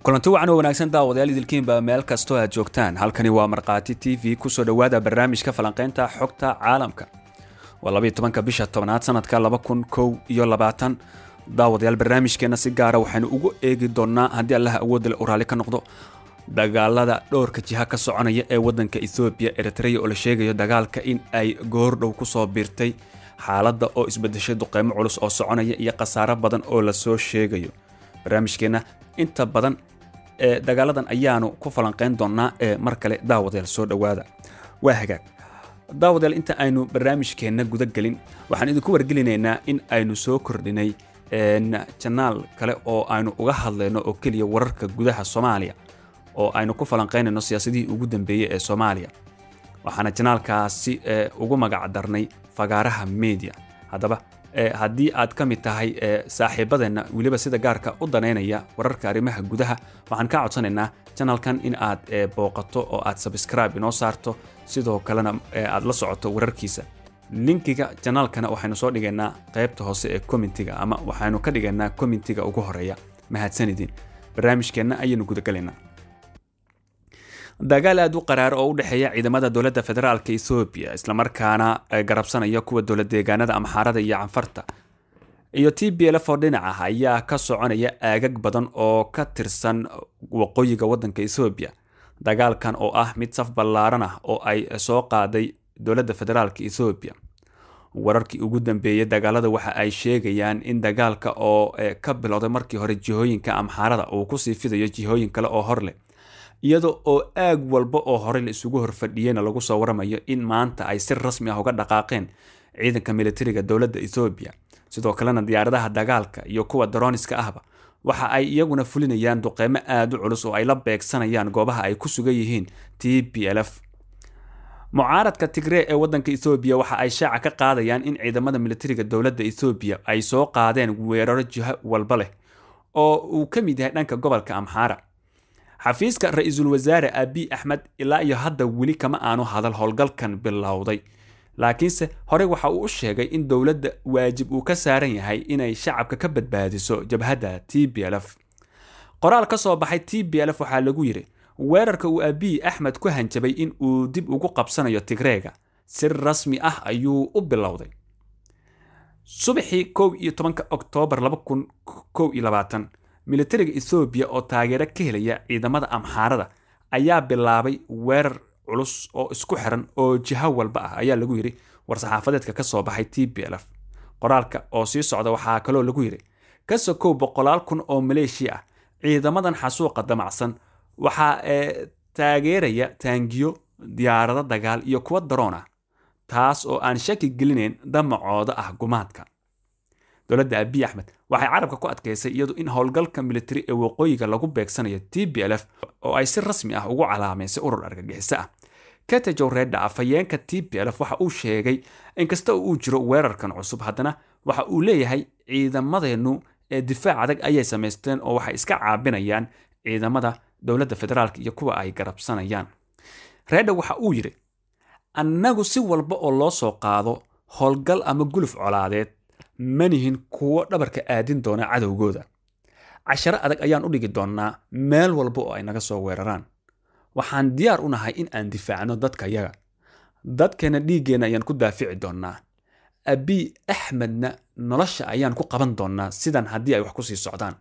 kulanti wacan oo wanaagsan daawadayaal idilkiinba meel kastoo aad joogtaan halkani waa markhaati t v kusoo dhowaada barnaamijka falanqaynta xogta caalamka waa labaiy tobanka bisha tobnaad sanadka laba kun kow iyo labaatan daawadayaal barnaamijkeenna si gaara waxaynu ugu eegi doonnaa haddii allaha awoodda le u raalli ka noqdo dagaalada dhowrka jiha ka soconaya ee waddanka ethoobiya eritreya oo la sheegayo dagaalka in ay goordhow kusoo biirtay xaaladda oo isbedeshay duqeymo culus oo soconaya iyo khasaaro badan oo lasoo sheegayo barnaamijkeenna inta badan ee dagaaladan ayaanu ku falanqayn doonnaa ee mar kale daawadayaal soo dhowaada waa hagaag daawadayaal inta aynu barnaamijkeenna guda gelin waxaan idinku wargelinaynaa in aynu soo kordhinay janaal kale oo aynu uga hadlayno oo keliya wararka gudaha soomaaliya oo aynu ku falanqaynayno siyaasadihii ugu dambeeyey ee soomaaliya waxaana janaalkaasi ugu magac darnay fagaaraha media haddaba haddii aad ka mid tahay saaxiibadeenna weliba sida gaarka u danaynaya wararka arrimaha gudaha waxaan kaa codsanaynaa janalkan in aad booqato oo aad sabscribe inoo saarto sidoo kalena aad la socoto wararkiisa linkiga janaalkana waxaynu soo dhigaynaa qaybta hoose ee commentiga ama waxaynu ka dhigaynaa commentiga ugu horeeya mahadsanidin barnaamijkeenna ayaynu gudagalaynaa dagaal aad u qaraaro oo u dhexeeya ciidamada dowladda federaalka ethoobiya islamarkaana garabsanaya kuwa dowlad deegaanada amxaarada iyo canfarta iyo t b lf oo dhinac ah ayaa ka soconaya aagag badan oo ka tirsan waqooyiga waddanka ethoobiya dagaalkan oo ah mid saf ballaaran ah oo ay soo qaaday dowladda federaalka ethoobiya wararkii ugu dambeeyey dagaalada waxa ay sheegayaan in dagaalka oo ka bilowday markii hore jihooyinka amxaarada uu kusii fidayo jihooyin kale oo hor leh iyada oo aag walba oo horey la isugu horfadhiyeyna lagu soo waramayo in maanta ay si rasmi ah uga dhaqaaqeen ciidanka militariga dowladda ethoobiya sidoo kalena diyaaradaha dagaalka iyo kuwa daroniska ahba waxa ay iyaguna fulinayaan duqeymo aada u culus oo ay la beegsanayaan goobaha ay ku sugan yihiin t b l f mucaaradka tigree ee waddanka ethoobiya waxa ay shaaca ka qaadayaan in ciidamada militariga dowladda ethoobiya ay soo qaadeen weeraro jiho walba leh oo uu ka mid yahay dhanka gobolka amxaara xafiiska ra-iisul wasaare abiy axmed ilaa iyo hadda weli kama aanu hadal howlgalkan bilowday laakiinse horey waxa uu u sheegay in dowladda waajib uu ka saaran yahay inay shacabka ka badbaadiso jabhadda t b l f qoraal ka soo baxay t b l f waxaa lagu yidhi weerarka uu abiy axmed ku hanjabay in uu dib ugu qabsanayo tigreega si rasmi ah ayuu u bilowday subaxii kow iyo tobanka oktoobar laba kun kow iyo labaatan militariga ethoobiya oo taageero ka helaya ciidamada amxaarada ayaa bilaabay weerar culus oo isku xiran oo jiho walba ah ayaa lagu yidhi war-saxaafadeedka ka soo baxay t b l f qoraalka oo sii socda waxaa kaloo lagu yidhi ka sokow boqolaal kun oo maleeshiya ah ciidamadan xasuuqa damacsan waxaa taageeraya taangiyo diyaarado dagaal iyo kuwa daroon ah taas oo aan shaki gelinayn damacooda ah gumaadka dowladda abiy axmed waxay carabka ku adkaysay iyadu in howlgalka militari ee waqooyiga lagu beegsanayo t b l f oo ay si rasmi ah ugu calaamaysay urur argagixiso ah katejow redha afhayeenka t b l f waxa uu sheegay inkasta oo uu jiro weerarkan cusub haddana waxa uu leeyahay ciidamadeennu ee difaac adag ayay samaysteen oo waxay iska caabinayaan ciidamada dowladda federaalk iyo kuwa ay garabsanayaan redha waxa uu yidhi annagu si walba oo loo soo qaado howlgal ama guluf colaadeed manihin kuwo dhabarka aadin doona cadowgooda casharo adag ayaan u dhigi doonnaa meel walba oo ay naga soo weeraraan waxaan diyaar u nahay in aan difaacno dadka yaga dadkeenna dhiiggeenna ayaan ku daafici doonnaa abiy axmedna nolosha ayaan ku qaban doonnaa sidan haddii ay wax ku sii socdaan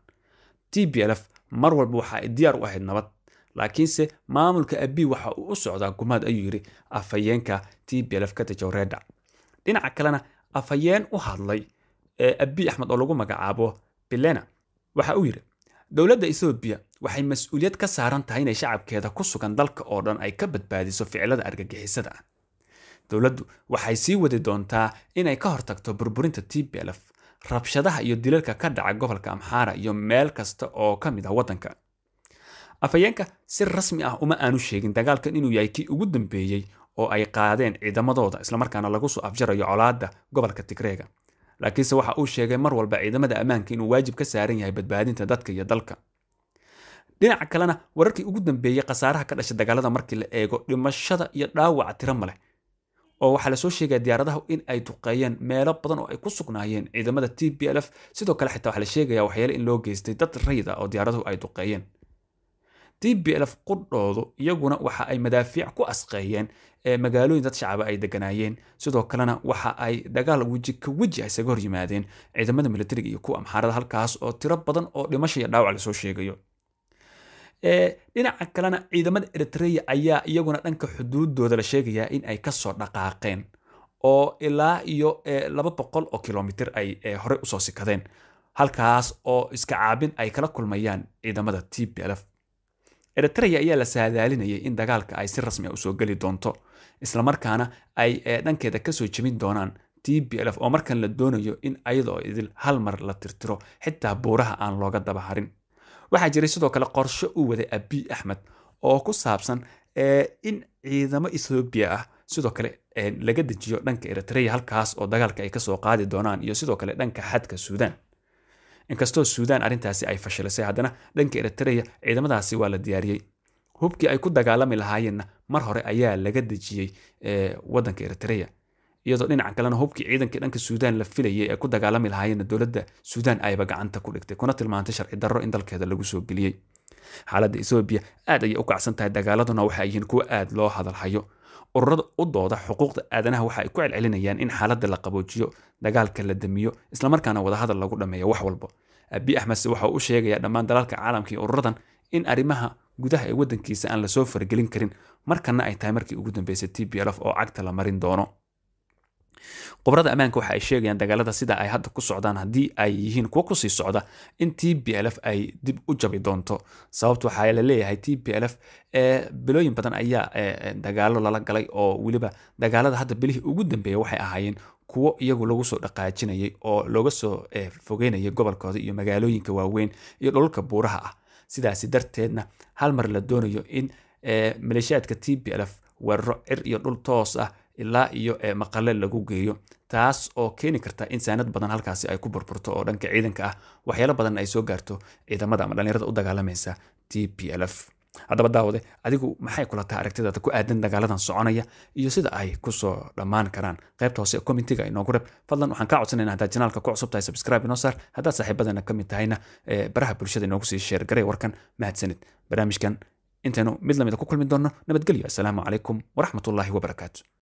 t b l f mar walba waxa ay diyaar u ahayd nabad laakiinse maamulka abiy waxa uu u socdaa gumaad ayuu yidhi afhayeenka t b l f katajowreda dhinaca kalena afhayeen u hadlay ee abiy axmed oo lagu magacaabo bilena waxa uu yidhi dowladda ethoobiya waxay mas-uuliyad ka saaran tahay inay shacabkeeda ku sugan dalka oo dhan ay ka badbaadiso ficilada argagixisada ah dowladdu waxay sii wadi doontaa inay ka hortagto burburinta t b l f rabshadaha iyo dilalka ka dhaca gobolka amxaara iyo meel kasta oo ka mid ah waddanka afhayeenka si rasmi ah uma aanu sheegin dagaalkan inuu yahay kii ugu dambeeyey oo ay qaadeen ciidamadooda islamarkaana lagu soo afjarayo colaadda gobolka tigreega laakiinse waxa uu sheegay mar walba ciidamada ammaanka inuu waajib ka saaran yahay badbaadinta dadka iyo dalka dhinaca kalena wararkii ugu dambeeyey khasaaraha ka dhashay dagaalada markii la eego dhimashada iyo dhaawaca tiro maleh oo waxaa lasoo sheegaya diyaaradahu in ay duqeeyeen meelo badan oo ay ku sugnaayeen ciidamada t b l f sidoo kale xitaa waxaa la sheegaya waxyaale in loo geystay dad rayid ah oo diyaaraduhu ay duqeeyeen t b lf qudhoodu iyaguna waxa ay madaafiic ku asqeeyeen magaalooyin dad shacaba ay deganaayeen sidoo kalena waxa ay dagaal weji ka weji ah isaga hor yimaadeen ciidamada militariga iyo kuwa amxaarada halkaas oo tiro badan oo dhimasho iyo dhaawac lasoo sheegayo dhinaca kalena ciidamada eritrea ayaa iyaguna dhanka xuduudooda la sheegayaa in ay kasoo dhaqaaqeen oo ilaa iyo laba boqol oo kilomitr ay horey usoo sikadeen halkaas oo iska caabin ay kala kulmayaan ciidamada t b lf eritrea ayaa la saadaalinayay in dagaalka ay si rasmi a usoo geli doonto islamarkaana ay dhankeeda kasoo jebin doonaan t b lf oo markan la doonayo in ayadoo idil hal mar la tirtiro xitaa buuraha aan looga daba harin waxaa jiray sidoo kale qorsho u waday abiy axmed oo ku saabsan in ciidamo ethoobiya ah sidoo kale laga dejiyo dhanka eritrea halkaas oo dagaalka ay kasoo qaadi doonaan iyo sidoo kale dhanka xadka suudaan inkastoo suudaan arrintaasi ay fashilisay haddana dhanka eritrea ciidamadaasi waa la diyaariyey hubkii ay ku dagaalami lahaayeenna mar hore ayaa laga dejiyey wadanka eritrea iyadoo dhinaca kalena hubkii ciidankii dhanka suudaan la filayay ee ku dagaalami lahaayeenna dowladda suudaan ayba gacanta ku dhigtay kuna tilmaantay sharci darro in dalkeeda lagu soo geliyey xaaladda ethoobiya aad ayay u kacsan tahay dagaaladuna waxay yihiin kuwo aad loo hadalhayo ururada u dooda xuquuqda aadanaha waxa ay ku celcelinayaan in xaaladda la qaboojiyo dagaalka la damiyo islamarkaana wadahadal lagu dhameeyo wax walba abiy axmedse waxa uu u sheegayaa dhammaan dalalka caalamka iyo ururadan in arrimaha gudaha ee waddankiisa aan lasoo faragelin karin markana ay tahay markii ugu dambeysay t b lf oo cagta la marin doono khubrada ammaanka waxa ay sheegayaan dagaalada sida ay hadda ku socdaan haddii ay yihiin kuwo kusii socda in t b lf ay dib u jabi doonto sababta waxaa la leeyahay t b lf bilooyin badan ayaa dagaalo lala galay oo weliba dagaalada hadda bilihii ugu dambeeya waxay ahaayeen kuwo iyagu lagu soo dhaqaajinayay oo looga soo fogeynayay gobolkooda iyo magaalooyinka waaweyn iyo dhulka buuraha ah sidaasi darteedna hal mar la doonayo in maleeshiyaadka t b lf weeraro cir iyo dhul toos ah ilaa iyo maqale lagu geeyo taas oo keeni karta in saanad badan halkaasi ay ku burburto oo dhanka ciidanka ah waxyaalo badan ay soo gaarto ciidamada ama dhallinyarada u dagaalamaysa t p lf haddaba daawade adigu maxay kula tahay aragtidaada ku aadan dagaaladan soconaya iyo sida ay kusoo dhammaan karaan qaybta hoose commentiga inoogu reb fadlan waxaan kaa codsanayna haddaad janaalka ku cusub tahay subscribe inoo saar haddaad saaxiibadana ka mid tahayna baraha bulshada inoogu sii sheer garay warkan mahadsanid barnaamijkan intaynu mid lamida ku kulmi doonno nabadgelyo assalaamu calaykum waraxmatullaahi wabarakaatu